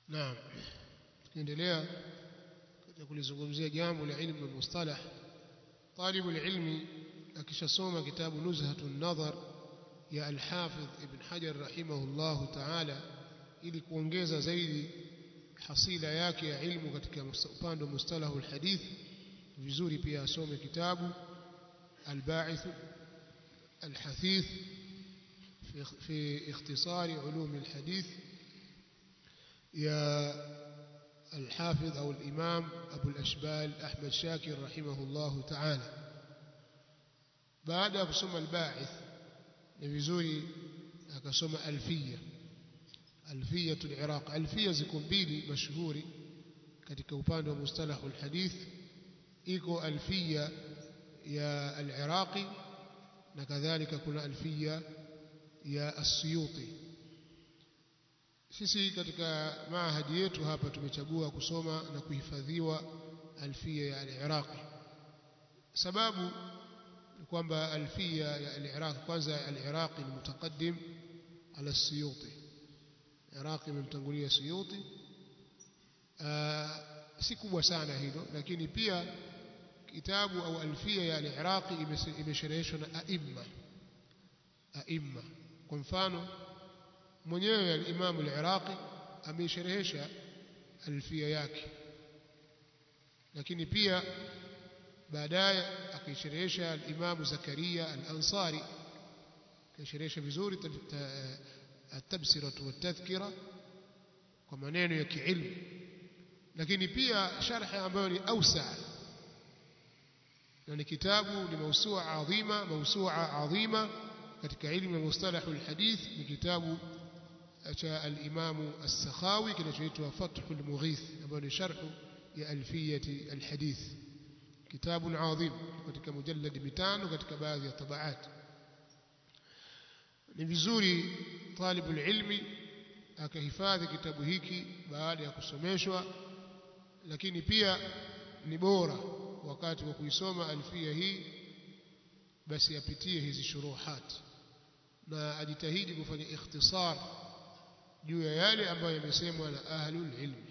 naam tukiendelea katika kulizungumzia jambo la ilmu mustalah طالب العلم akishasoma kitabu nuzhatun nadhar ya al-Hafidh Ibn Hajar rahimahullahu ta'ala ili kuongeza zaidi hasila yake ya ilmu katika upande wa mustalahu al-hadith vizuri pia asome kitabu al-Ba'ith al-Hathith في في اختصار علوم الحديث يا الحافظ أو الإمام أبو الأشبال أحمد شاكر رحمه الله تعالى بعد kusoma الباعث ni vizuri akasoma alfia alfia al-Iraq alfia ziko mbili mashuhuri katika upande wa mustalahu alhadith iko alfia ya al-Iraqi na kadhalika kuna alfia ya as-Suyuti sisi katika maahadi yetu hapa tumechagua kusoma na kuhifadhiwa alfia ya al-Iraqi sababu kwamba alfia ya al-Iraq kwanza al-Iraqi ni mutaqaddim ala Suyuti Iraqi imemtangulia Suyuti si kubwa sana hilo lakini pia kitabu au alfia ya al-Iraqi imeshereheshwa na aimma aimma kwa mfano mwenyewe al-Imam al-Iraqi ameisherehesha alfia yake lakini pia baadaye akaisherehesha al-Imam Zakaria al-Ansari kaisherehesha vizuri at-tabsira wat-tadhkira kwa maneno ya kiilmu lakini pia sharhi ambayo ni ausa na ni kitabu ni mausua adhima mausua adhima katika ilmu ya mustalahu al-hadith ni kitabu cha al-Imam as-Sakhawi kinachoitwa Fathul Mughith ambayo ni sharhu ya alfiyati al-hadith كتاب عظيم katika mujallad mitano katika baadhi ya tabaat ni vizuri talibul ilmi akahifadhi kitabu hiki baada ya kusomeshwa lakini pia ni bora wakati wa kuisoma alfia hii basi apitie hizi shuruhat na ajitahidi kufanya ikhtisar juu ya yale ambayo yamesemwa na ahlul ilmi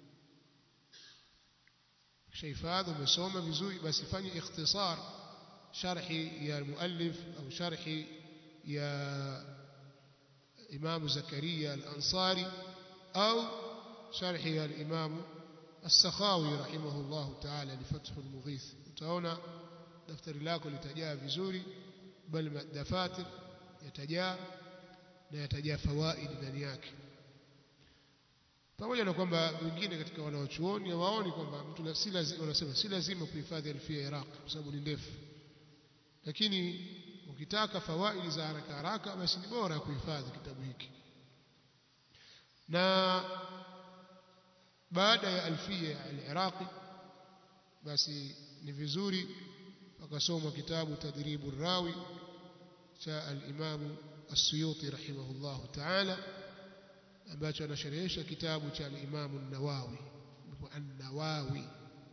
شيفاذ umesoma vizuri basi fanye ikhtisar sharhi ya muallif au sharhi ya Imam Zakaria al-Ansari au sharhi ya Imam As-Sakhawi rahimahullah ta'ala li Fath al-Mughith utaona daftari lako litajaa vizuri bali dafatir yatajaa na yatajaa fawaid ndani yake pamoja na kwamba wengine katika wanaochuoni hawaoni kwamba mtu si lazima wanasema si lazima kuhifadhi alfia Iraq kwa sababu ni ndefu lakini ukitaka fawaidi za haraka haraka basi ni bora kuhifadhi kitabu hiki na baada ya alfia al-Iraqi basi ni vizuri wakasoma kitabu tadribu rawi cha al-Imam as-Suyuti rahimahullahu ta'ala ambacho anasherehesha kitabu cha al-Imam an-Nawawi an-Nawawi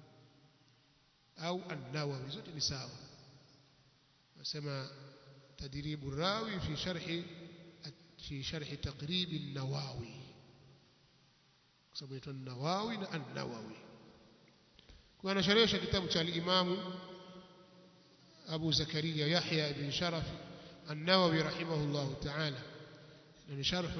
au an-Nawawi zote ni sawa nasema tadribu rawi fi sharhi fi sharhi taqrib an-Nawawi kwa sababu inaitwa an-Nawawi na an-Nawawi kwa anasherehesha kitabu cha al-Imam Abu Zakaria Yahya ibn Sharaf an-Nawawi rahimahullah ta'ala ni sharh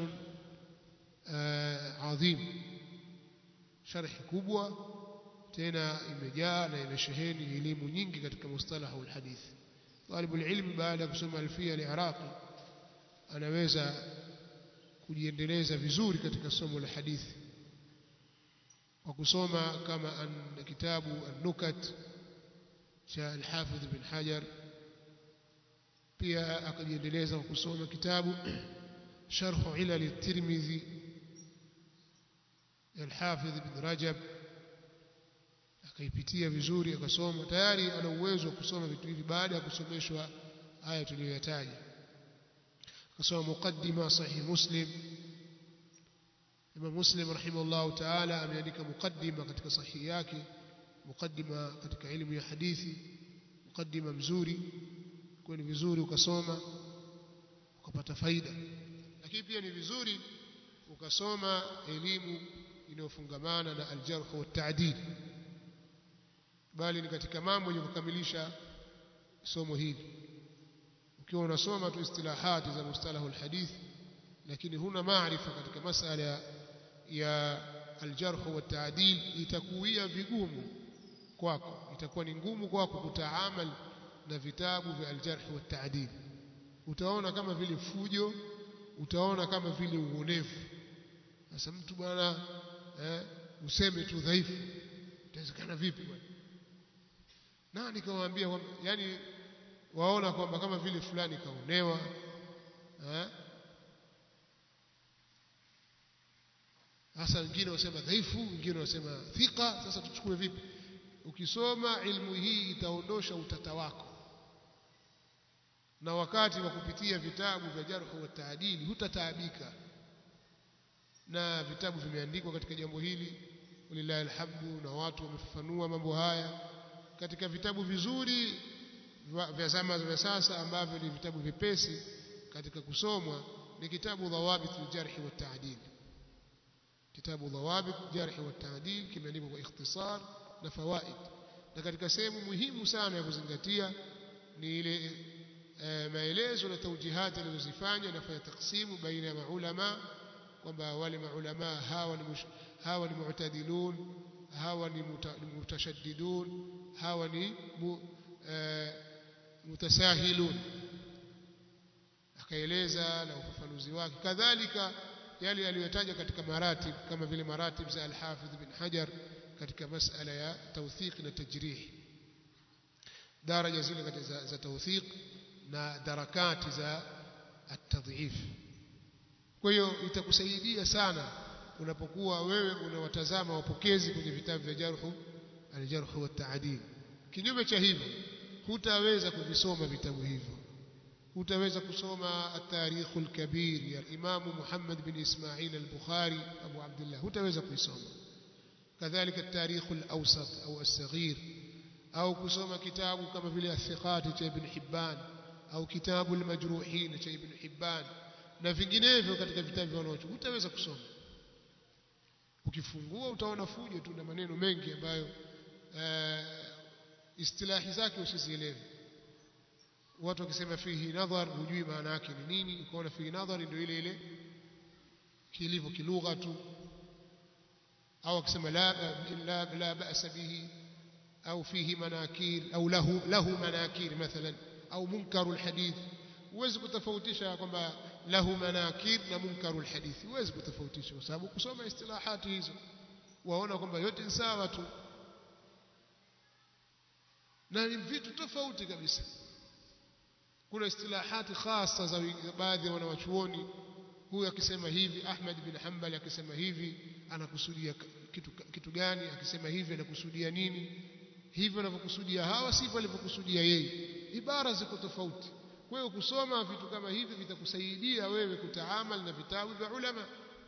adhim sharhi kubwa tena imejaa na imesheheni elimu nyingi katika mustalahu alhadith طالب العلم baada ya kusoma alfia al-iraqi anaweza kujiendeleza vizuri katika somo la hadithi kwa kusoma kama an kitabu an-nukat cha al-hafidh ibn hajar pia akajiendeleza kwa kusoma kitabu sharh ilal at-tirmidhi al-hafidh ibn rajab akaipitia vizuri akasoma tayari ana uwezo wa kusoma vitu hivi baada ya kusomeshwa haya tuliyoyataja akasoma muqaddima sahih muslim Imam Muslim rahimahullah ta'ala ameandika muqaddima katika sahihi yake muqaddima katika elimu ya hadithi muqaddima mzuri kwa ni vizuri ukasoma ukapata faida lakini pia ni vizuri ukasoma elimu inayofungamana na aljarh wa ta'dil bali ni katika mambo yenye kukamilisha somo hili ukiwa unasoma tu istilahati za mustalahu alhadith lakini huna maarifa katika masala ya aljarh wa ta'dil itakuia vigumu kwako itakuwa ni ngumu kwako kutaamal na vitabu vya aljarh wa ta'dil utaona kama vile fujo utaona kama vile uonevu sasa mtu bwana eh, useme tu dhaifu itawezekana vipi bwana nani kawaambia kwamba yani waona kwamba kama vile fulani kaonewa eh hasa wengine wasema dhaifu wengine wasema thika sasa tuchukue vipi ukisoma ilmu hii itaondosha utata wako na wakati wa kupitia vitabu vya jarh wa taadili hutataabika na vitabu vimeandikwa katika jambo hili walillahi alhamdu na watu wamefafanua mambo haya katika vitabu vizuri vya zama za sasa ambavyo ni vitabu vipesi katika kusomwa ni kitabu dhawabit aljarh wa taadil kitabu dhawabit jarh wa taadil kimeandikwa kwa ikhtisar na fawaid na katika sehemu muhimu sana ya kuzingatia ni ile e, maelezo na taujihati alizozifanya nafanya taksimu baina ya maulama kwamba wale maulama hawa ni mush, hawa ni mu'tadilun hawa ni mutashaddidun hawa ni mu, e, mutasahilun akaeleza na ufafanuzi wake kadhalika yale aliyotaja katika maratib kama vile maratib za al-Hafidh bin Hajar katika masala ya tawthiq na tajrih daraja zile katika za, za tawthiq na darakati za at-tadhif kwa hiyo itakusaidia sana unapokuwa wewe unawatazama wapokezi kwenye vitabu vya jarhu al-jarh wa ta'dil kinyume cha hivyo hutaweza kuvisoma vitabu hivyo hutaweza kusoma at-tarikh al-kabir ya Imam Muhammad bin Ismail al-Bukhari Abu Abdullah hutaweza kuisoma kadhalika at-tarikh al-awsat au as-saghir au kusoma kitabu kama vile athiqat cha Ibn Hibban au kitabu al-majruhin cha Ibn Hibban na vinginevyo katika vitabu vya wanaochuoni hutaweza kusoma ukifungua utaona fujo tu na maneno mengi ambayo uh, istilahi zake usizielewe watu wakisema fihi nadhar hujui maana yake ni nini ukaona fihi nadhar ndio ile ile kilivyo kilugha tu au akisema la la, la ba'sa bihi au fihi manakir au lahu lahu manakir mathalan au munkarul hadith huwezi kutofautisha kwamba lahu manakir na munkarul hadith huwezi kutofautisha kwa sababu kusoma istilahati hizo waona kwamba yote ni sawa tu na ni vitu tofauti kabisa kuna istilahati khasa za baadhi ya wanawachuoni huyu akisema hivi Ahmad bin Hanbal akisema hivi anakusudia kitu, kitu gani akisema hivi anakusudia nini hivyo wanavyokusudia hawa sivyo alivyokusudia yeye ibara ziko tofauti kwa hiyo kusoma vitu kama hivi vitakusaidia wewe kutaamal na vitabu vya ulama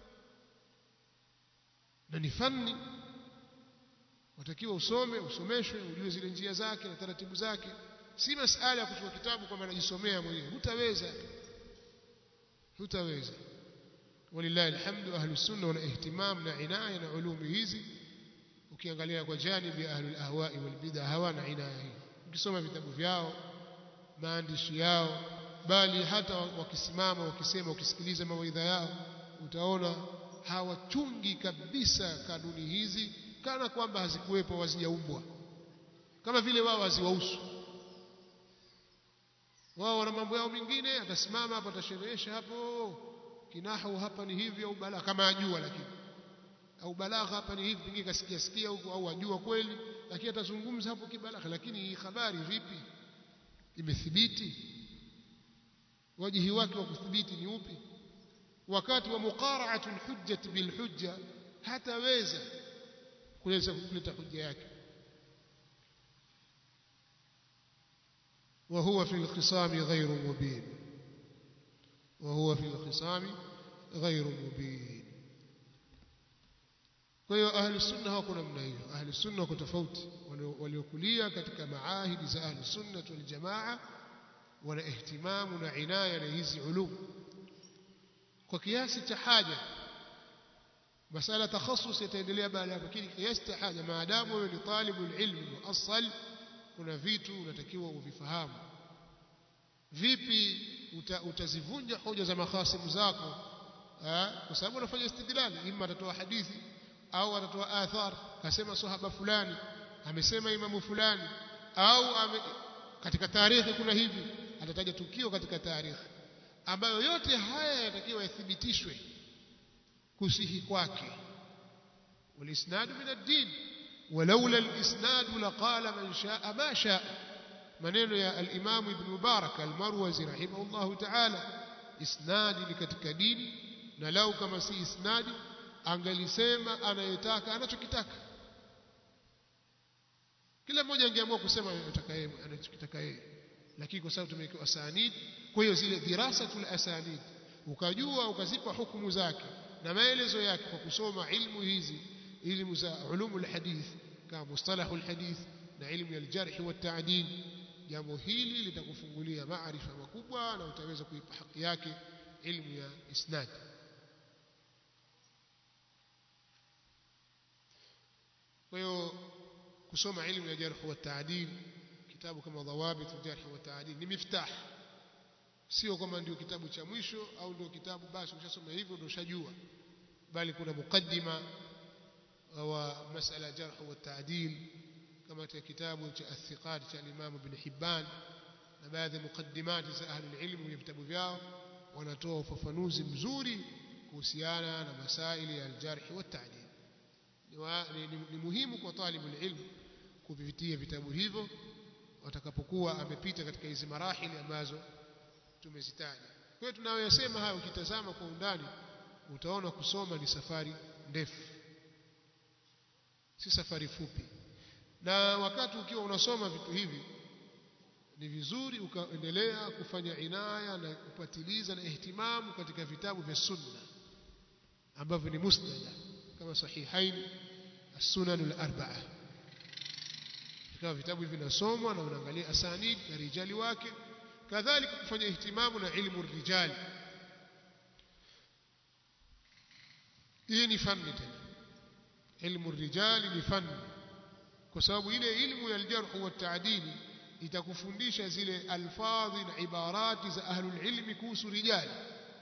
na ni fani watakiwa usome usomeshwe ujue zile njia zake na taratibu zake si masala ya kuchukua kitabu kwamba anajisomea mwenyewe hutaweza hutaweza walillahi alhamdu ahlus sunna wana ihtimam na inaya na ulumi hizi ukiangalia kwa janibi ahlul ahwa'i wal bid'ah hawana inaya hii ukisoma vitabu vyao maandishi yao bali hata wakisimama wakisema ukisikiliza mawaidha yao utaona hawachungi kabisa kanuni hizi kana kwamba hazikuwepo hazijaumbwa kama vile wao haziwahusu wao wana mambo yao mengine atasimama hapo atasherehesha hapo kinahu hapa ni hivi au balagha kama ajua lakini au balagha hapa ni hivi pengine kasikia sikia huko au ajua kweli lakini atazungumza hapo kibalagha lakini hii habari vipi imethibiti wajihi wake wa kuthibiti ni upi wakati wa muqara'atul hujjati bil hujja hataweza kuleta kuleta hujja yake وهو في الخصام غير مبين وهو في الخصام غير مبين kwa hiyo ahli sunna hawako namna hiyo ahli sunna wako tofauti waliokulia katika maahidi za ahli sunna wal jamaa wana ihtimamu na inaya na hizi ulum kwa kiasi cha haja masala takhasus yataendelea baada hapo lakini kiasi haja maadamu wewe ni talibul ilmi muassal kuna vitu unatakiwa uvifahamu vipi uta, utazivunja hoja za makhasimu zako kwa sababu unafanya istidlali imma atatoa hadithi au atatoa athar kasema sahaba fulani amesema imamu fulani au ame, katika tarehe kuna hivi atataja tukio katika tarehe ambayo yote haya yatakiwa yathibitishwe kusihi kwake والاسناد من الدين ولولا الاسناد لقال من شاء ما شاء maneno ya al-Imam Ibn Mubarak al-Marwazi rahimahullah ta'ala isnadi ni katika dini na lau kama si isnadi angalisema anayetaka anachokitaka kila mmoja angeamua kusema anataka yeye anachokitaka yeye lakini kwa sababu tumewekewa asanid kwa hiyo zile dirasatul asanid ukajua ukazipa hukumu zake na maelezo yake kwa kusoma ilmu hizi ilmu za ulumul hadith kama mustalahul hadith na ilmu ya aljarh wa ta'dil jambo hili litakufungulia maarifa makubwa na utaweza kuipa haki yake ilmu ya isnad kwa hiyo kusoma ilmu ya jarh wa ta'dil kitabu kama dhawabit al-jarh wa ta'dil ni miftah sio kama ndio kitabu cha mwisho au ndio kitabu basi ukishasoma hivyo ndio ushajua bali kuna mukaddima wa masala jarh wa ta'dil kama katika kitabu cha athiqat cha Imam Ibn Hibban na baadhi ya mukaddimati za ahli ilmu kwenye vitabu vyao wanatoa ufafanuzi mzuri kuhusiana na masaili ya aljarh wa ta'dil ni, ni, ni muhimu kwa talibu ilmu kuvipitia vitabu hivyo watakapokuwa amepita katika hizi marahili ambazo tumezitaja kwa hiyo tunayoyasema hayo ukitazama kwa undani utaona kusoma ni safari ndefu si safari fupi na wakati ukiwa unasoma vitu hivi ni vizuri ukaendelea kufanya inaya na kupatiliza na ihtimamu katika vitabu vya sunna ambavyo ni musnada kama sahihain as-sunan al-arba'a kama vitabu hivi vinasomwa na unaangalia asanid na rijali wake kadhalika kufanya ihtimamu na ilmu rijali hii ni fani tena ilmu rijali ni fani kwa sababu ile ilmu ya aljarh wa taadili itakufundisha zile alfadhi na ibarati za ahlul ilmi kuhusu rijali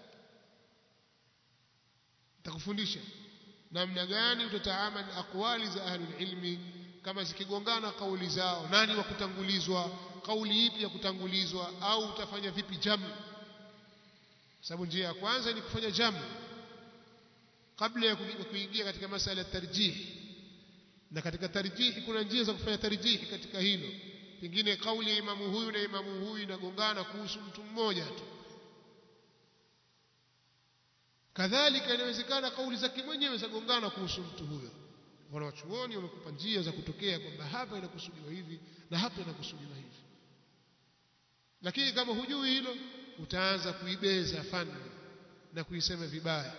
itakufundisha namna gani utataamali aqwali za ahlul ilmi kama zikigongana kauli zao nani wa kutangulizwa kauli ipi ya kutangulizwa au utafanya vipi jamu sababu njia ya kwanza ni kufanya jamu kabla ya kuingia katika masala ya tarjihi na katika tarjihi kuna njia za kufanya tarjihi katika hilo pengine kauli ya imamu huyu na imamu huyu inagongana kuhusu mtu mmoja tu kadhalika inawezekana kauli zake mwenyewe zagongana kuhusu mtu huyo wanawachuoni wamekupa njia za kutokea kwamba hapa inakusudiwa hivi na hapa inakusudiwa hivi lakini kama hujui hilo utaanza kuibeza fani na kuisema vibaya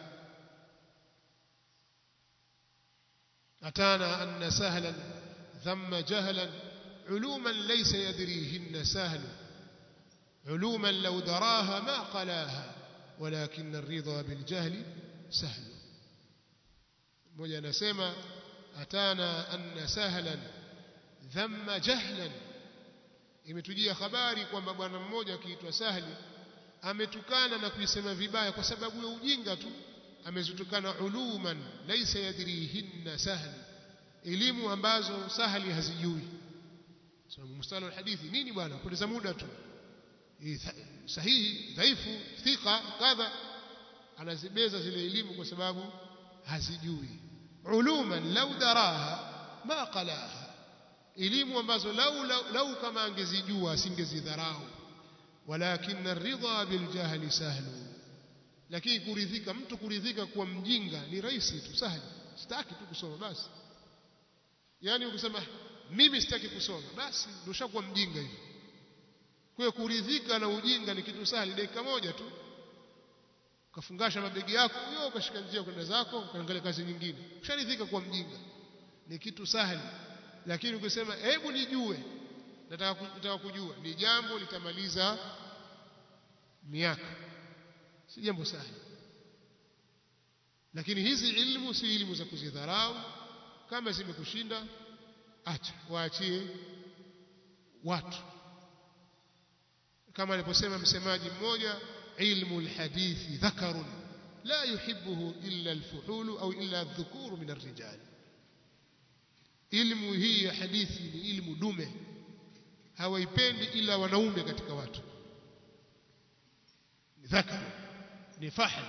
أتانا أن سهلا ثم جهلا علوما ليس يدريهن سهل علوما لو دراها ما قلاها ولكن الرضا بالجهل سهل mmoja anasema atana anna sahlan dhamma jahlan imetujia habari kwamba bwana mmoja akiitwa sahli ametukana na kuisema vibaya kwa sababu ya ujinga tu amezitukana uluman laysa yadrihinna sahli elimu ambazo sahli hazijui sababu mustala alhadithi nini bwana poteza muda tu sahihi dhaifu thika kadha anazibeza zile elimu kwa sababu hazijui uluman lau daraha ma qalaha elimu ambazo lau, lau, lau kama angezijua asingezidharau walakin aridha biljahli sahlu lakini kuridhika mtu kuridhika kuwa mjinga ni rahisi tu sahali sitaki tu kusoma basi yani ukisema mimi sitaki kusoma basi ndio ushakuwa mjinga hivi kwa hiyo kuridhika na ujinga ni kitu sahali dakika moja tu ukafungasha mabegi yako hiyo ukashika njia kwenda zako ukaangalia kazi nyingine usharidhika kuwa mjinga ni kitu sahali lakini ukisema hebu nijue nataka nataka kujua ni jambo litamaliza miaka si jambo sahali lakini hizi ilmu si ilmu za kuzidharau kama zimekushinda acha waachie watu kama aliposema msemaji mmoja ilmu alhadithi dhakarun la yuhibbuhu illa alfuhulu au illa adh-dhukuru min ar-rijal ilmu hii ya hadithi ni ilmu dume hawaipendi ila wanaume katika watu ni dhakar ni fahl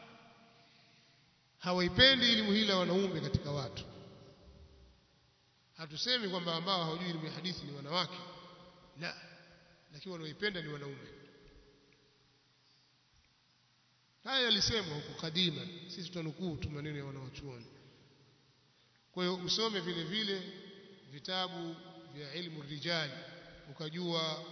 hawaipendi elimu hii la wanaume katika watu hatusemi kwamba ambao hawajui elimu ya hadithi ni wanawake la lakini wanaoipenda ni wanaume haya yalisemwa huko kadima sisi tunanukuu tu maneno ya wanawachuoni kwa hiyo usome vile vile vitabu vya ilmu rijali ukajua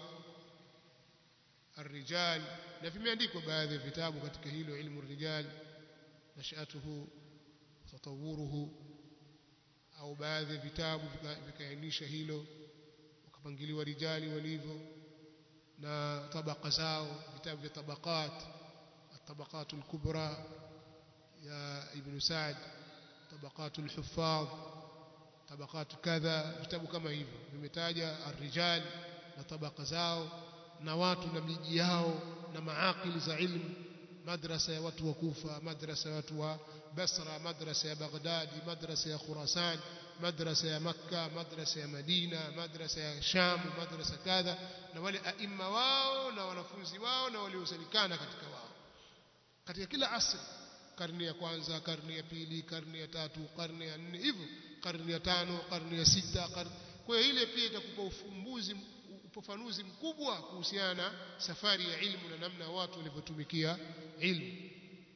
الرجال na vimeandikwa baadhi ya vitabu katika hilo ilmu rijal nashatuhu tatawuruhu au baadhi ya vitabu vikaainisha hilo wakapangiliwa rijali walivyo na tabaka zao vitabu vya tabaqat الطبقات الكبرى يا ابن سعد طبقات الحفاظ طبقات كذا vitabu kama hivyo vimetaja الرجال na tabaka zao na watu na miji yao na maakili za ilmu madrasa ya watu wa Kufa madrasa ya watu wa Basra madrasa ya Baghdadi madrasa ya Khurasan madrasa ya Makka madrasa ya Madina madrasa ya Sham madrasa kadha na wale aima wao na wanafunzi wao na waliosalikana katika wao katika kila asri karne ya kwanza karne ya pili karne ya tatu karne ya nne hivyo karne ya tano karne ya sita karne kwa hiyo ile pia itakupa ufumbuzi ufafanuzi mkubwa kuhusiana na safari ya ilmu na namna watu walivyotumikia ilmu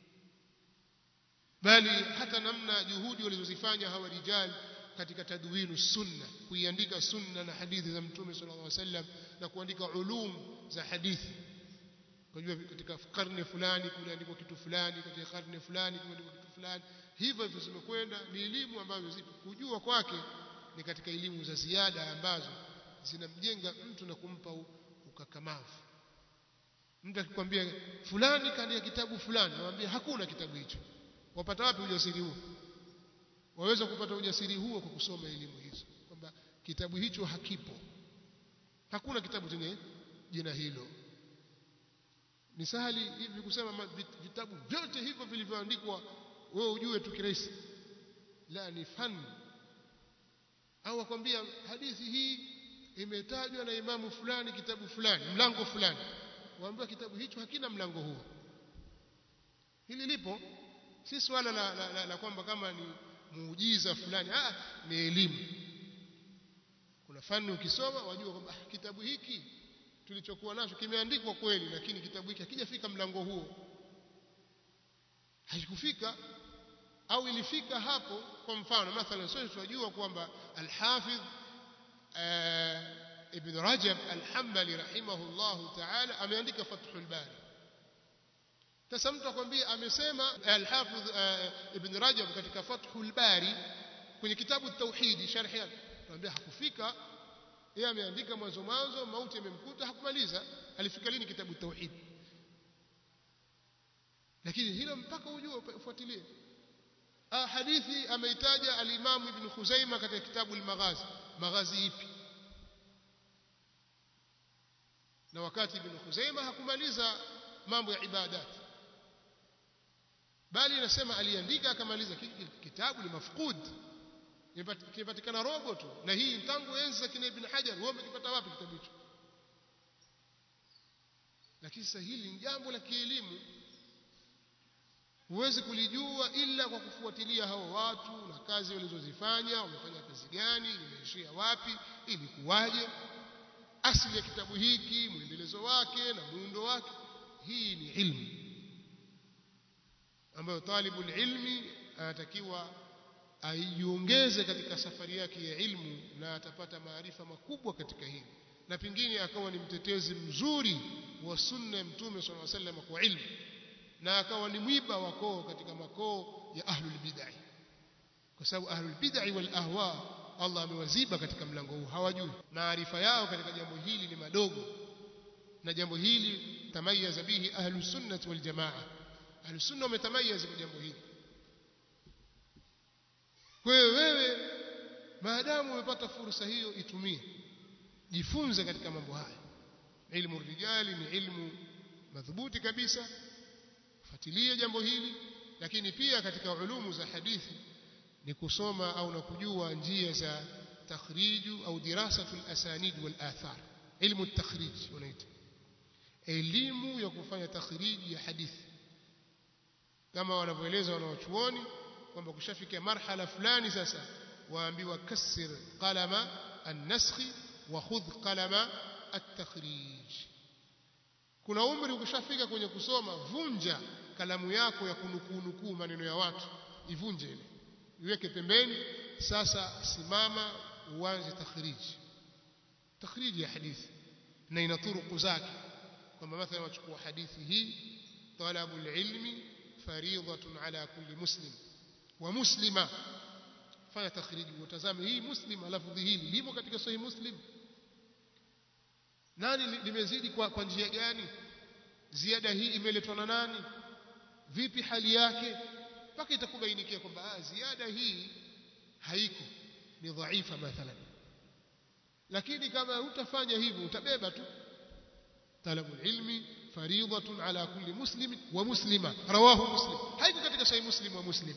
bali hata namna juhudi walizozifanya hawa rijal katika tadwinu sunna kuiandika sunna na hadithi za mtume sallallahu alaihi wasallam na kuandika ulum za hadithi kujua katika karne fulani kuliandikwa kitu fulani katika karne fulani kuliandikwa kitu fulani hivyo hivyo zimekwenda ni elimu ambazo zipo kujua kwake ni katika elimu za ziada ambazo zinamjenga mtu na kumpa ukakamavu mtu akikwambia fulani kaandika kitabu fulani anamwambia hakuna kitabu hicho wapata wapi ujasiri huo waweza kupata ujasiri huo kwa kusoma elimu hizo kwamba kitabu hicho hakipo hakuna kitabu chenye jina hilo ni sahali hivi kusema vitabu vyote hivyo vilivyoandikwa wewe ujue tu kirahisi la ni fani au akwambia hadithi hii imetajwa na imamu fulani kitabu fulani mlango fulani waambiwa kitabu hicho hakina mlango huo hili lipo si swala la, la, la, la kwamba kama ni muujiza fulani ah ni elimu kuna fani ukisoma wajua kwamba ah, kitabu hiki tulichokuwa nacho kimeandikwa kweli lakini kitabu hiki hakijafika mlango huo haikufika au ilifika hapo kwa mfano mathalan sisi tunajua kwamba al-Hafidh Ibn Rajab al-Hanbali rahimahullah ta'ala ameandika Fathul Bari sasa mtu akwambia amesema al-Hafidh Ibn Rajab katika Fathul Bari kwenye kitabu tauhidi sharhi yake tunamwambia hakufika yeye ameandika mwanzo mwanzo mauti yamemkuta hakumaliza alifika lini kitabu tauhid lakini hilo mpaka ujue ufuatilie ah hadithi ameitaja al-Imam Ibn Khuzaimah katika kitabu al-Maghazi maghazi ipi na wakati Ibn Khuzaimah hakumaliza mambo ya ibadat bali inasema aliandika akamaliza kitabu ni mafqud kimepatikana robo tu na hii tangu enzi za kina Ibn Hajar wewe umekipata wapi kitabu hicho lakini sasa hili ni jambo la kielimu huwezi kulijua ila kwa kufuatilia hao watu na kazi walizozifanya wamefanya kazi gani imeishia wapi ilikuwaje asili ya kitabu hiki mwendelezo wake na muundo wake hii ni ilmu ambayo talibul ilmi anatakiwa aiongeze katika safari yake ya ilmu na atapata maarifa makubwa katika hili na pengine akawa ni mtetezi mzuri wa sunna ya mtume sallallahu alaihi wasallam kwa ilmu na akawa ni mwiba wa koo katika makoo ya ahlul bid'ah kwa sababu ahlul bid'ah wal ahwa Allah amewaziba katika mlango huu hawajui maarifa yao katika jambo hili ni madogo na jambo hili tamayaza bihi ahlus sunnah wal jamaa ahlus sunna wametamayaza kwa jambo hili kwa hiyo wewe maadamu umepata fursa hiyo itumie jifunze katika mambo haya ilmu rijali ni ilmu madhubuti kabisa fuatilie jambo hili lakini pia katika ulumu za hadithi ni kusoma au na kujua njia za takhriju au dirasatul asanid wal athar ilmu takhrij wanaita elimu ya kufanya takhriji ya hadithi kama wanavyoeleza wanawachuoni kwamba kushafika marhala fulani sasa waambiwa kasir qalama an-naskhi wa khudh qalama at-takhrij kuna umri ukishafika kwenye kusoma vunja kalamu yako ya kunukuu nukuu maneno ya watu ivunje ile iweke pembeni sasa simama uanze takhriji takhriji ya hadithi na ina turuku zake kwamba mathalan wachukua hadithi hii talabu ilmi fariidatun ala kulli muslim wa muslima fanya takhriji utazame hii muslim lafdhi hili limo katika sahih muslim nani limezidi kwa, kwa njia gani ziada hii imeletwa na nani vipi hali yake mpaka itakubainikia kwamba ziada hii haiko ni dhaifa mathalan lakini kama hutafanya hivyo utabeba tu talabu ilmi fariidatun ala kulli muslim wa muslima rawahu muslim haiko katika sahih muslim wa muslima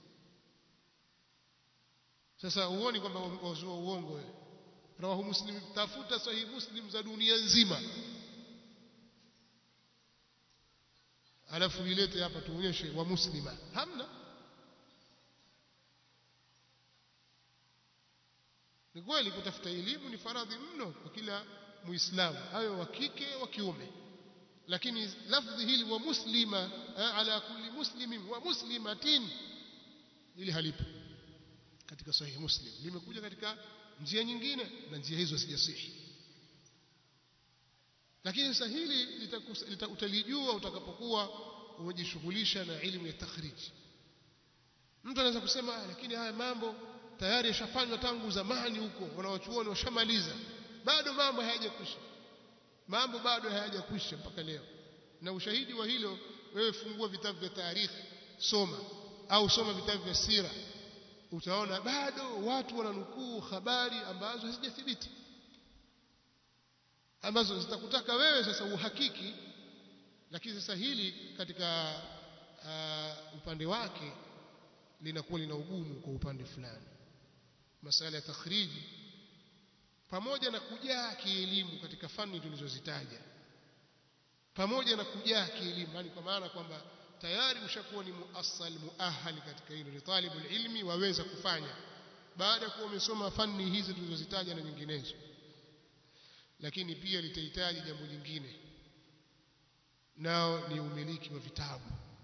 sasa huoni kwamba wazua uongo wewe rawahu muslim tafuta sahih muslim za dunia nzima alafu ilete hapa tuonyeshe wa muslima hamna ni kweli kutafuta elimu ni faradhi mno kwa kila muislamu awe wa kike wa kiume lakini lafdhi hili wa muslima ala kulli muslimin wa muslimatin ili halipo katika sahihi muslim limekuja katika njia nyingine na njia hizo hazijasihi lakini sasa hili utalijua utakapokuwa umejishughulisha na elimu ya takhriji mtu anaweza kusema lakini haya mambo tayari yashafanywa tangu zamani huko wanawachuoni washamaliza bado mambo hayajakwisha mambo bado hayajakwisha mpaka leo na ushahidi wa hilo wewe fungua vitabu vya taarikhi soma au soma vitabu vya sira utaona bado watu wananukuu habari ambazo hazijathibiti ambazo zitakutaka wewe sasa uhakiki lakini sasa hili katika uh, upande wake linakuwa lina ugumu kwa upande fulani masala ya takhriji pamoja na kujaa kielimu katika fani tulizozitaja pamoja na kujaa kielimu yani kwa maana kwamba tayari ushakuwa ni muassal muahali katika hilo ni talibul ilmi waweza kufanya baada ya kuwa umesoma fani hizi tulizozitaja na nyinginezo lakini pia litahitaji jambo jingine nao ni umiliki wa vitabu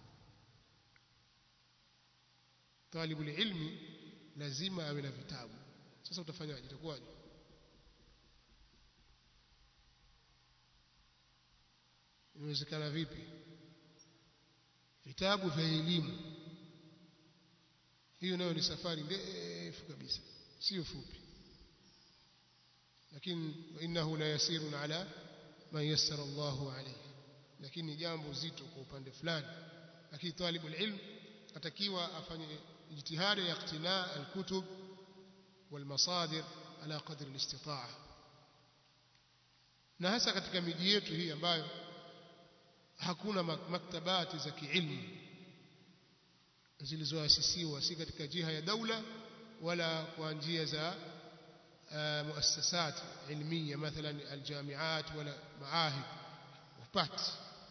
talibul ilmi lazima awe na vitabu sasa utafanyaje itakuwaje inawezekana vipi vitabu vya elimu hiyo nayo ni safari ndefu kabisa sio fupi lakini innahu la yasirun ala man yassara Allahu alayhi lakini jambo zito kwa upande fulani lakini talibul ilm atakiwa afanye ijtihada ya iqtina alkutub والمصادر على قدر الاستطاعه na hasa katika miji yetu hii ambayo hakuna maktabati za kiilmu zilizoasisiwa si katika jiha ya daula wala kwa njia za muassasat ilmiya mathalan aljamiat wala maahid upati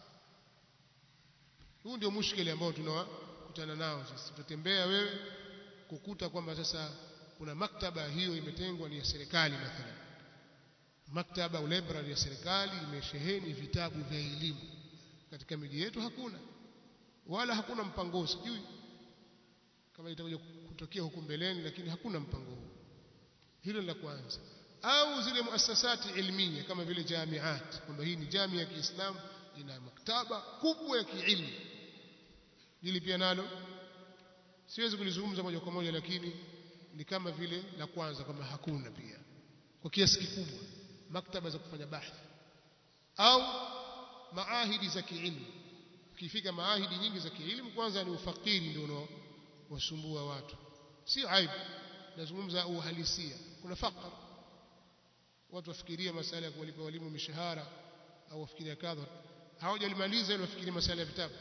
huu ndio mushkili ambao tunakutana nao sisi tutatembea wewe kukuta kwamba sasa kuna maktaba hiyo imetengwa ni ya serikali mathalan maktaba au library ya serikali imesheheni vitabu vya elimu katika miji yetu hakuna wala hakuna mpango sijui kama itakuja kutokea huku mbeleni lakini hakuna mpango huu hilo la kwanza au zile muasasati ilmiya kama vile jamiat kwamba hii ni jamii ya Kiislamu ina maktaba kubwa ya kiilmu hili pia nalo siwezi kulizungumza moja kwa moja lakini ni kama vile la kwanza kwamba hakuna pia kwa kiasi kikubwa maktaba za kufanya bahthi au maahidi za kiilmu ukifika maahidi nyingi za kiilmu kwanza ni ufakiri ndio unaowasumbua watu si aibu nazungumza uhalisia kuna fakr watu wafikiria masala ya kuwalipa walimu mishahara au wafikiria kadha hawajalimaliza ile wafikiria masala ya vitabu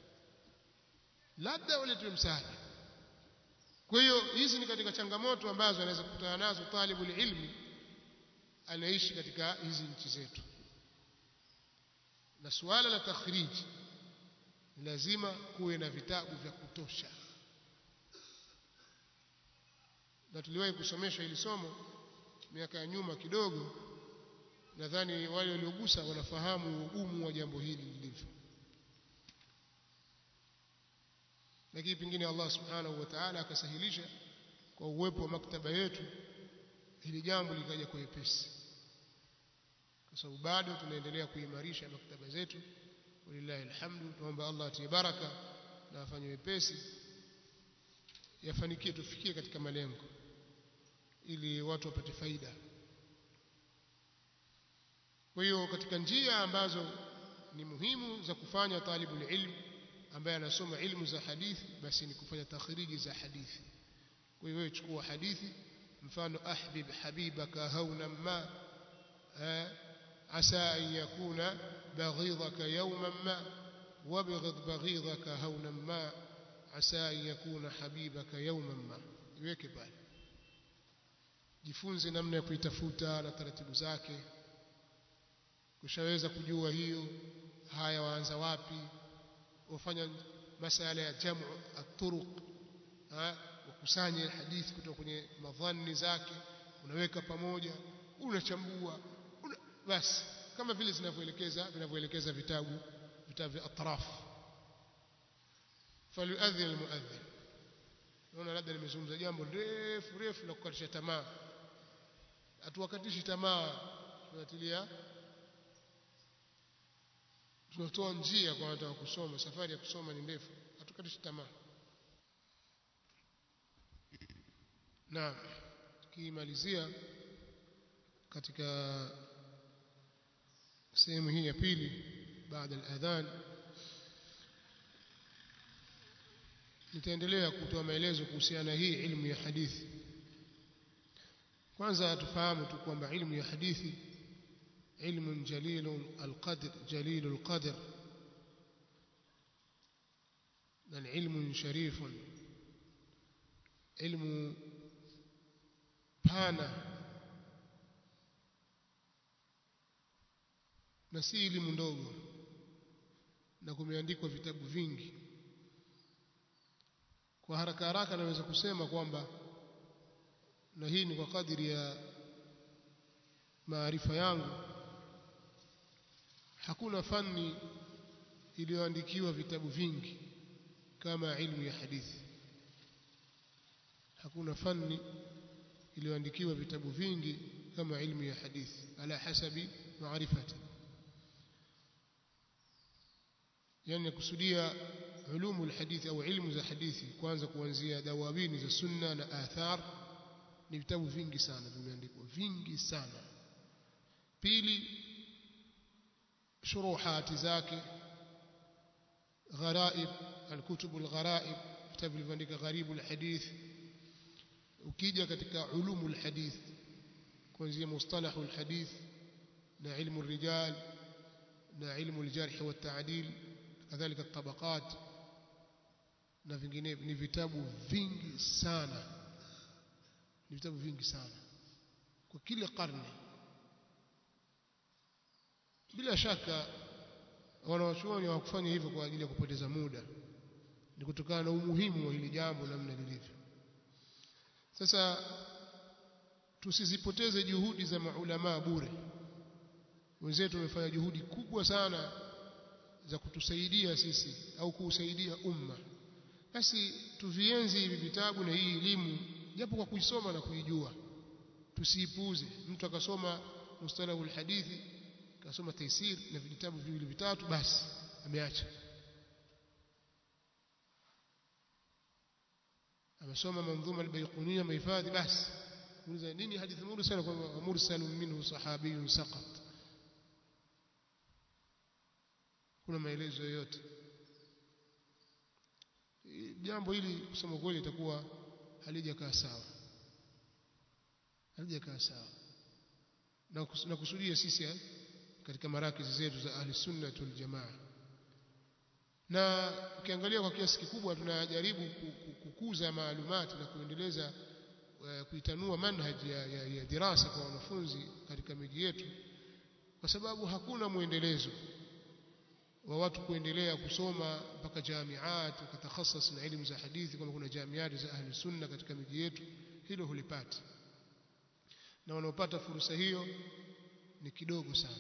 labda waletwe msaada kwa hiyo hizi ni katika changamoto ambazo anaweza kukutana nazo talibul ilmi anaishi katika hizi nchi zetu na suala la takhriji lazima kuwe na vitabu vya kutosha na tuliwahi kusomesha hili somo miaka ya nyuma kidogo nadhani wale waliogusa wanafahamu ugumu wa jambo hili lilivyo lakini pengine Allah subhanahu wa ta'ala akasahilisha kwa uwepo wa maktaba yetu hili jambo likaja kwa wepesi kwa sababu bado tunaendelea kuimarisha maktaba zetu walillahi alhamdu tuomba Allah atie baraka na afanye wepesi yafanikie tufikie katika malengo ili watu wapate faida kwa hiyo katika njia ambazo ni muhimu za kufanya talibul ilm ambaye anasoma ilmu za hadithi basi ni kufanya takhriji za hadithi kwa hiyo wewe chukua hadithi mfano ahbib habibaka hauna ma عسى أن يكون بغيضك يوما ما وابغض بغيضك هونا ما عسى أن يكون حبيبك يوما ما iweke pale jifunze namna ya kuitafuta na taratibu zake kushaweza kujua hiyo haya waanza wapi wafanya masala ya jamu at-turuq wakusanye hadithi kutoka kwenye madhani zake unaweka pamoja unachambua una, basi kama vile zinavyoelekeza vinavyoelekeza vitabu vitabu vya atraf falyuadhin almuadhin naona labda nimezungumza jambo refu refu la kukatisha tamaa hatuwakatishi tamaa tunatilia tunatoa njia kwa watu wa kusoma safari ya kusoma ni ndefu hatukatishi tamaa na tukimalizia katika sehemu hii ya pili baada ya adhan nitaendelea kutoa maelezo kuhusiana na hii ilmu ya hadithi kwanza tufahamu tu kwamba ilmu ya hadithi علم جليل القدر جليل القدر بل علم شريف علم pana na si elimu ndogo na kumeandikwa vitabu vingi kwa haraka haraka naweza kusema kwamba na hii ni kwa kadiri ya maarifa yangu hakuna fani iliyoandikiwa vitabu vingi kama ilmu ya hadithi hakuna fani iliyoandikiwa vitabu vingi kama ilmu ya hadithi ala hasabi maarifati yani kusudia ulumu alhadithi au ilmu za hadithi kwanza kuanzia dawawini za sunna na athar ni vitabu vingi sana vimeandikwa vingi sana pili shuruhati zake gharaib alkutub algharaib vitabu vilivyoandika gharibu alhadith ukija katika ulumu alhadith kuanzia mustalahu alhadith na ilmu الرجال na ilmu aljarh wa ta'dil kadhalika tabaqat na vinginevyo ni vitabu vingi sana ni vitabu vingi sana kwa kila karne bila shaka wanawachuoni hawakufanya hivyo kwa ajili ya kupoteza muda ni kutokana na umuhimu wa hili jambo namna lilivyo sasa tusizipoteze juhudi za maulama bure wenzetu wamefanya juhudi kubwa sana za kutusaidia sisi au kuusaidia umma basi tuvienzi hivi vitabu na hii elimu japo kwa kuisoma na kuijua tusiipuuze mtu akasoma mustalahul hadithi akasoma taisir na vitabu viwili vitatu basi ameacha amesoma manzuma albayquniya mahifadhi basi muuliza nini hadithi mursal kwa mursalun minhu sahabiyun saqat kuna maelezo yoyote jambo hili kusema kweli itakuwa halijakaa sawa halijakaa sawa na na kusudia sisi katika marakizi zetu za ahli sunna wal jamaa na ukiangalia kwa kiasi kikubwa tunajaribu kukuza maalumati na kuendeleza kuitanua manhaji ya, ya, ya dirasa kwa wanafunzi katika miji yetu kwa sababu hakuna mwendelezo wa watu kuendelea kusoma mpaka jamiat wakatakhasas na elimu za hadithi kama kuna jamiati za ahli sunna katika miji yetu hilo hulipati na wanaopata fursa hiyo ni kidogo sana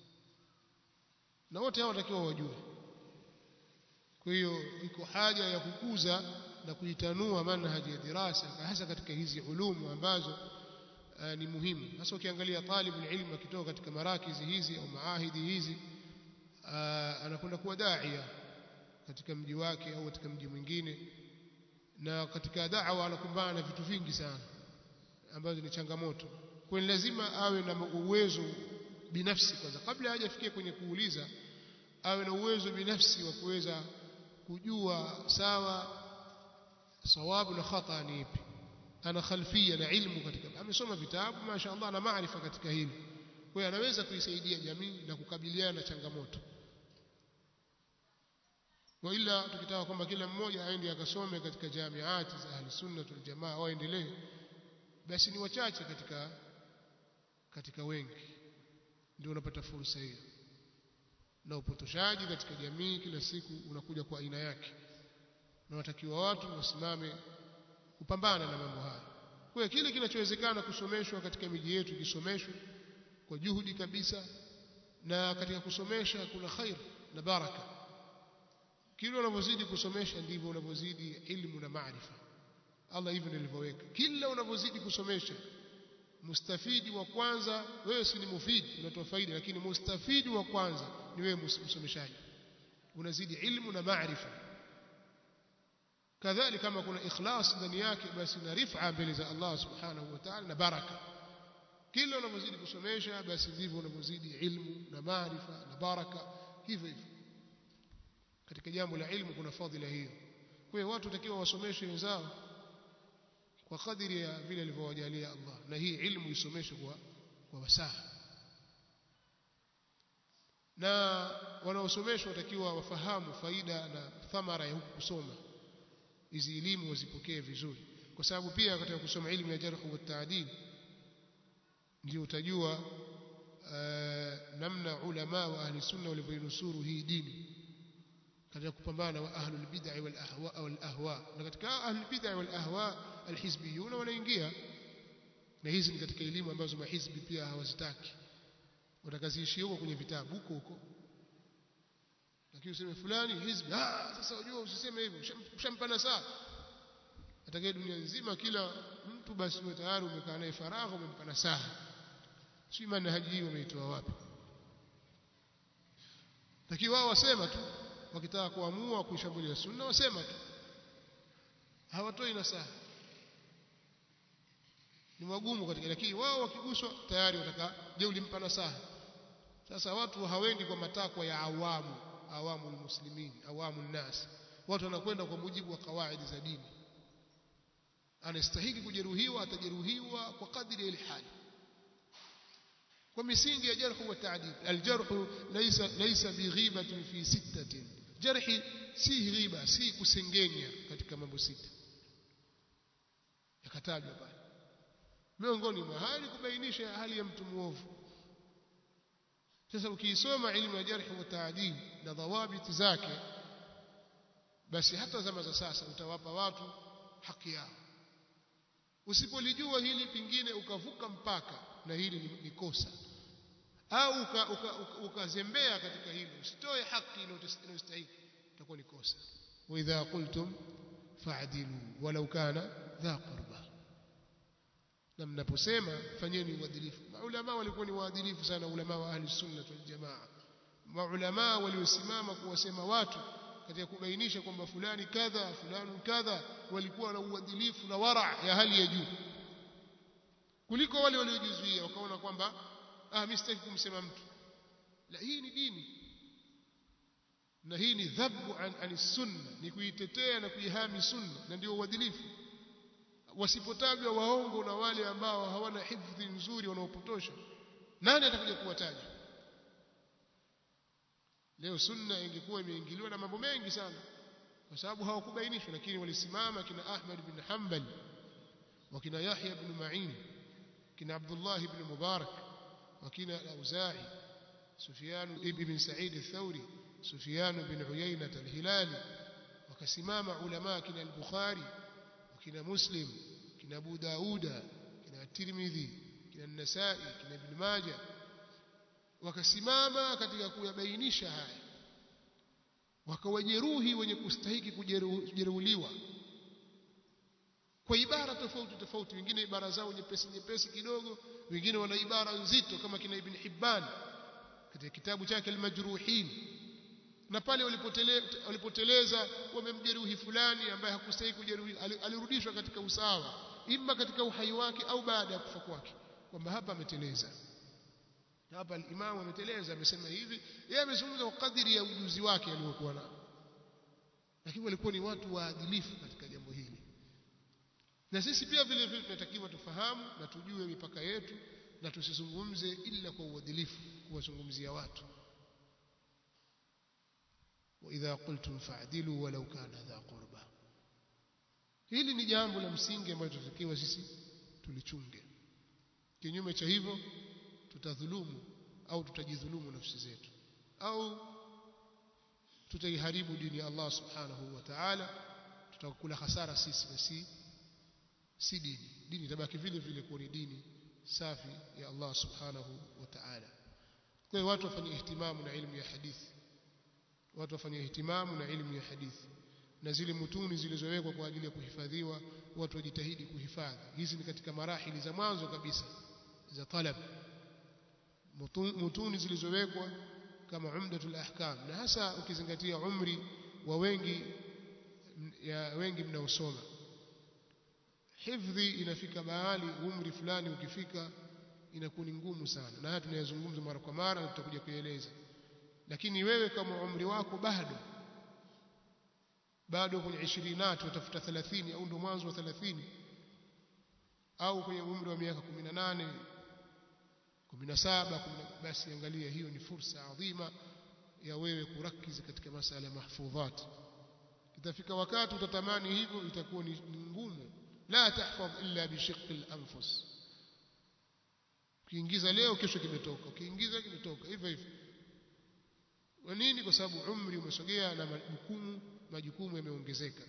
na wote hao watakiwa wajue kwa hiyo iko haja ya kukuza na kuitanua manhaji ya dirasa hasa katika hizi ulumu ambazo uh, ni muhimu hasa ukiangalia talibul ilmu akitoka katika marakizi hizi au maahidi hizi uh, anakwenda kuwa daia katika mji wake au katika mji mwingine na katika da'wa anakumbana na vitu vingi sana ambazo ni changamoto kwa lazima awe na uwezo binafsi kwanza kabla hajafikia kwenye kuuliza awe na uwezo binafsi wa kuweza kujua sawa sawabu na khata ni ipi ana khalfia na ilmu katika amesoma vitabu mashaallah na maarifa katika hili kwa hiyo anaweza kuisaidia jamii na kukabiliana na changamoto wa ila tukitaka kwamba kila mmoja aende akasome katika jamiati za ahli sunna wal jamaa waendelee basi ni wachache katika katika wengi ndio unapata fursa hiyo na upotoshaji katika jamii kila siku unakuja kwa aina yake na watakiwa watu wasimame kupambana na mambo haya kwa hiyo kile kinachowezekana kusomeshwa katika miji yetu kisomeshwe kwa juhudi kabisa na katika kusomesha kuna khair na baraka kile unavyozidi kusomesha ndivyo unavyozidi ilmu na maarifa Allah hivyo nilivyoweka kila unavyozidi kusomesha mustafidi wa kwanza wewe si ni mufidi unatoa faida lakini mustafidi wa kwanza ni wewe msomeshaji unazidi ilmu na maarifa kadhalika kama kuna ikhlas ndani yake basi na rifa mbele za Allah subhanahu wa ta'ala na baraka kila unavyozidi kusomesha basi ndivyo unavyozidi ilmu na maarifa na baraka hivyo hivyo katika jambo la ilmu kuna fadhila hiyo kwa hiyo watu watakiwa wasomeshe wenzao kwa kadiri ya vile alivyowajalia Allah na hii ilmu isomeshwe kwa kwa wasaha na wanaosomeshwa watakiwa wafahamu faida na thamara ya huku kusoma hizi elimu wazipokee vizuri kwa sababu pia katika kusoma elimu ya jarh wa taadil ndio utajua uh, namna ulama wa ahli sunna walivyonusuru hii dini katika kupambana wa ahlul bid'ah wal ahwa wal ahwa na katika ahlul bid'ah wal ahwa alhizbiyuna wanaingia na hizi ni katika elimu ambazo mahizbi pia hawazitaki watakaziishi huko kwenye vitabu huko huko lakini useme fulani hizbi ah sasa unajua usiseme hivyo ushampana saa atakaye dunia nzima kila mtu basi wewe tayari umekaa naye faragha umempana saa si manhaji hii wameitoa wapi lakini wao wasema tu wakitaka kuamua kuishambulia sunna wasema tu hawatoi nasaha ni wagumu katika lakini wao wakiguswa tayari wataka je ulimpa nasaha sasa watu hawendi kwa matakwa ya awamu awamu muslimin awamu nas watu wanakwenda kwa mujibu wa kawaidi za dini anastahili kujeruhiwa atajeruhiwa kwa kadri ya hali kwa misingi ya jarh wa ta'dil aljarh laysa laysa bighibatin fi sittatin jarhi si ghiba si kusengenya katika mambo sita yakatajwa pale miongoni mwa hali kubainisha hali ya mtu muovu sasa ukiisoma ilmu ya jarh wa ta'dil na dhawabit zake basi hata zama za sasa utawapa watu haki yao usipolijua hili pingine ukavuka mpaka na hili ni, ni kosa au ukazembea uka, uka, uka katika hilo usitoe haki inayostahili itakuwa ni kosa wa idha qultum fa'dilu walau kana dha qurba na mnaposema fanyeni uadilifu maulama walikuwa ni waadilifu sana ulama wa ahli sunna wal jamaa maulama waliosimama kuwasema watu katika kubainisha kwamba fulani kadha fulani kadha walikuwa na uadilifu na wara ya hali ya juu kuliko wale waliojizuia wakaona kwamba ah mimi sitaki kumsema mtu la hii ni dini na hii ni dhabbu an, an sunna ni kuitetea na kuihami sunna na ndio uadilifu wasipotajwa waongo na wale ambao hawana hifdhi nzuri wanaopotosha nani atakuja kuwataja leo sunna ingekuwa imeingiliwa na mambo mengi sana kwa sababu hawakubainishwa lakini walisimama kina Ahmad bin Hanbal wakina Yahya bin Ma'in kina Abdullah ibn Mubarak wakina Al-Auza'i Sufyan ibn Sa'id al-Thawri Sufyan bin Uyayna al-Hilali wakasimama ulama kina al-Bukhari wakina Muslim kina Abu Dauda kina Tirmidhi kina An-Nasa'i kina Ibn Majah wakasimama katika kuyabainisha haya wakawajeruhi wenye kustahiki kujeruhiwa kwa ibara tofauti tofauti wengine ibara zao nyepesi nyepesi kidogo wengine wana ibara nzito kama kina Ibn Hibban katika kitabu chake al-Majruhin na pale walipoteleza wamemjeruhi fulani ambaye hakustahili kujeruhi alirudishwa katika usawa imma katika uhai wake au baada ya kufa kwake kwamba hapa ameteleza hapa al-Imam ameteleza amesema hivi yeye amezungumza kwa kadiri ya ujuzi wake aliokuwa nao lakini walikuwa ni watu waadilifu katika jambo hili na sisi pia vile vile tunatakiwa tufahamu na tujue mipaka yetu na tusizungumze ila kwa uadilifu kuwazungumzia watu واذا قلتم فاعدلوا ولو كان ذا قربى hili ni jambo la msingi ambalo tunatakiwa sisi tulichunge kinyume cha hivyo tutadhulumu au tutajidhulumu nafsi zetu au tutaiharibu dini ya Allah subhanahu wa ta'ala tutakula hasara sisi na si si dini dini itabaki vile vile kuwa ni dini safi ya Allah subhanahu wa ta'ala kwa hiyo watu wafanye ihtimamu na elimu ya hadithi watu wafanye ihtimamu na elimu ya hadithi na zile mutuni zilizowekwa kwa ajili ya kuhifadhiwa watu wajitahidi kuhifadhi hizi ni katika marahili za mwanzo kabisa za talab mutuni zilizowekwa kama umdatul ahkam na hasa ukizingatia umri wa wengi ya wengi mnaosoma hifdhi inafika mahali umri fulani ukifika inakuwa ni ngumu sana na haya tunayazungumza mara kwa mara na tutakuja kueleza lakini wewe kama umri wako bado bado kwenye 20 utafuta 30 au ndo mwanzo wa 30 au kwenye umri wa miaka 18 17 basi angalia hiyo ni fursa adhima ya wewe kurakizi katika masala ya mahfudhat itafika wakati utatamani hivyo itakuwa ni ngumu la tahfadh illa bishiqqi al-anfus ukiingiza leo kesho kimetoka ukiingiza kimetoka hivyo hivyo kwa nini kwa sababu umri umesogea na majukumu majukumu yameongezeka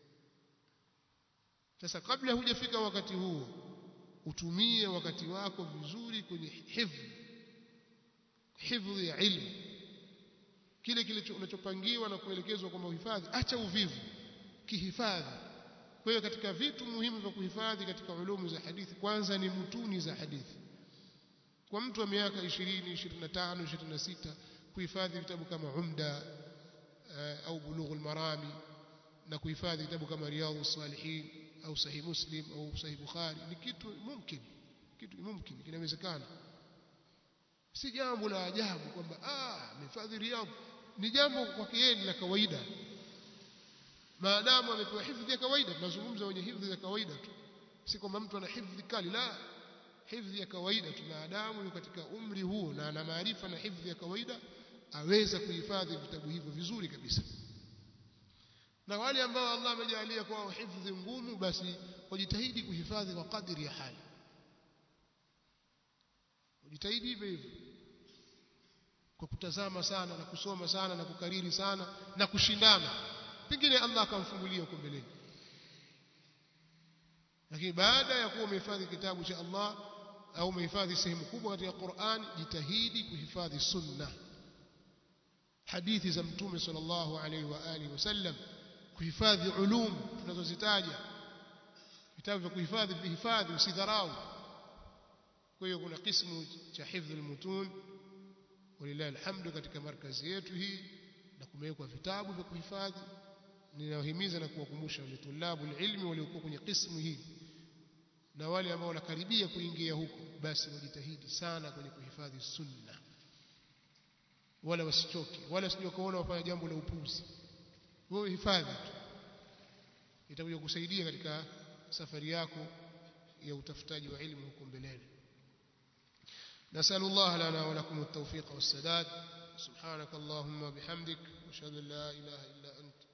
sasa kabla hujafika wakati huo utumie wakati wako vizuri kwenye hifdhi hifdhi ya ilmu kile kile unachopangiwa na kuelekezwa kwamba uhifadhi acha uvivu kihifadhi kwa hiyo katika vitu muhimu vya kuhifadhi katika ulumu za hadithi kwanza ni mutuni za hadithi kwa mtu wa miaka 20 25 26 kuhifadhi vitabu kama umda au bulughul marami na kuhifadhi vitabu kama riyadhus salihin au sahih muslim au sahih bukhari ni kitu mumkin kitu mumkin kinawezekana si jambo la ajabu kwamba ah amehifadhi riyadh ni jambo kwake yeye la kawaida maadamu amepewa hifdhi ya kawaida tunazungumza wenye hifdhi ya kawaida tu si kwamba mtu ana hifdhi kali la hifdhi ya kawaida tu maadamu yuko katika umri huo na ana maarifa na hifdhi ya kawaida aweza kuhifadhi vitabu hivyo vizuri kabisa na wale ambao Allah amejalia kwao hifdhi ngumu basi wajitahidi kuhifadhi kwa kadiri ya hali wajitahidi hivyo hivyo kwa kutazama sana na kusoma sana na kukariri sana na kushindana pengine Allah akamfungulia huko mbeleni lakini baada ya kuwa umehifadhi kitabu cha Allah au umehifadhi sehemu kubwa katika Qur'an jitahidi kuhifadhi sunna hadithi za mtume sallallahu alaihi wa alihi wasallam kuhifadhi ulum tunazozitaja vitabu vya kuhifadhi vihifadhi usidharau kwa hiyo kuna kismu cha hifdhi almutun walillahi alhamdu katika markazi yetu hii na kumewekwa vitabu vya kuhifadhi ninawahimiza na kuwakumbusha wale tulabu ilmi waliokuwa kwenye kismu hii na wale ambao wanakaribia kuingia huko basi wajitahidi sana kwenye kuhifadhi sunna wala wasichoke wala sije kaona wafanya jambo la upuzi wewe hifadhi tu itakuja kusaidia katika safari yako ya utafutaji wa ilmu huko mbeleni نسأل الله لنا ولكم التوفيق والسداد سبحانك اللهم وبحمدك واشهد ان لا اله الا انت